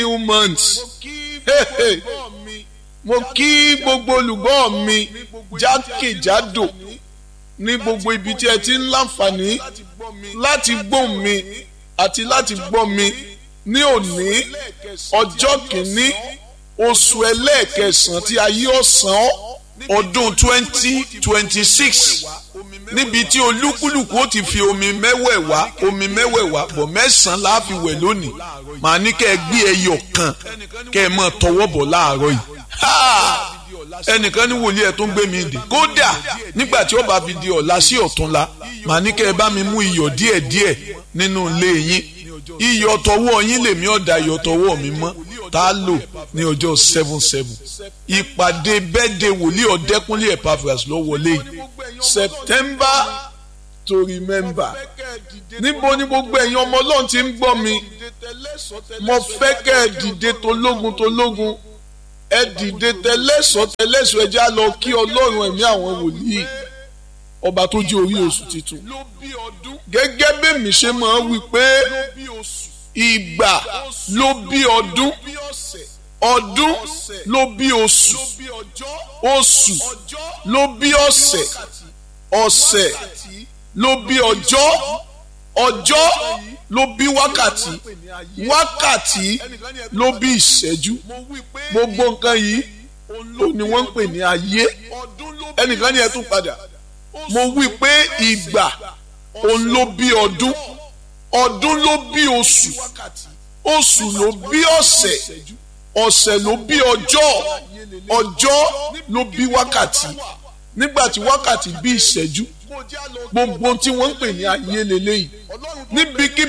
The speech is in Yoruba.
new month mo kí gbogbo olùgbọ́ mi jákèjádò ní gbogbo ibi tí ẹ ti ń láǹfààní láti gbóhùn mi àti láti gbọ́ mi ní òní ọjọ́ kìíní oṣù ẹlẹ́ẹ̀kẹsàn-án tí ayé ọ̀sán ọdún twenty twenty six níbi tí olúkúlùkù ó ti fi omi mẹ́wẹ̀ẹ̀wá omi mẹ́wẹ̀ẹ̀wá bọ̀ mẹ́sàn-án la fi wẹ̀ lónìí màá ní kẹ́ ẹ gbé ẹyọ kan kẹ́ ẹ máa tọwọ́ bọ̀ láàárọ̀ yìí ẹnìkan ní wòlíì ẹ̀ tó ń gbé mi dè kódà nígbà tí ó bá fi di ọ̀la sí ọ̀túnla màá ní kẹ́ ẹ bá mi mú iyọ̀ díẹ̀díẹ̀ nínú ilé yín iyọ̀ tọwọ́ yín lèmi ọ̀dà iyọ̀ tọwọ́ mi mọ́ tá a lò ní ọjọ́ seven seven ìpàdé bẹ́ẹ̀dẹ̀ wòlíì ọ̀dẹ́kúnlé Epaphras ló wọlé yìí September to remember níbo ni gbogbo ẹ̀yin ọmọ ọlọ́run ti ń gbọ́ mi mo fẹ́ kẹ́ ẹ dìde tológun tológun ẹ dìde tẹlẹ́sọ̀ tẹlẹ́sọ̀ ẹ já lọ kí ọlọ́run ẹ̀mí àwọn wòlíì ọba tó jẹ́ orí oṣù tuntun gẹ́gẹ́ bẹ́ẹ̀ mi ṣe máa wí pé ìgbà ló bí ọdún ọdún ló bí oṣù oṣù ló bí ọ̀sẹ̀ ọ̀sẹ̀ ló bí ọjọ́ ọjọ́ ló bí wákàtí wákàtí ló bí ìṣẹ́jú gbogbo nǹkan yìí ó ní wọ́n ń pè ní ayé ẹnìkan ní ẹ tún padà mo wí pé ìgbà òun ló bí ọdún ọdún ló bí oṣù oṣù ló bí ọ̀sẹ̀ ọ̀sẹ̀ ló bí ọjọ́ ọjọ́ ló bí wákàtí nígbà tí wákàtí bí ìṣẹ́jú gbogbo tí wọ́n ń pè ní ayé lélẹ́yìí níbikíbi.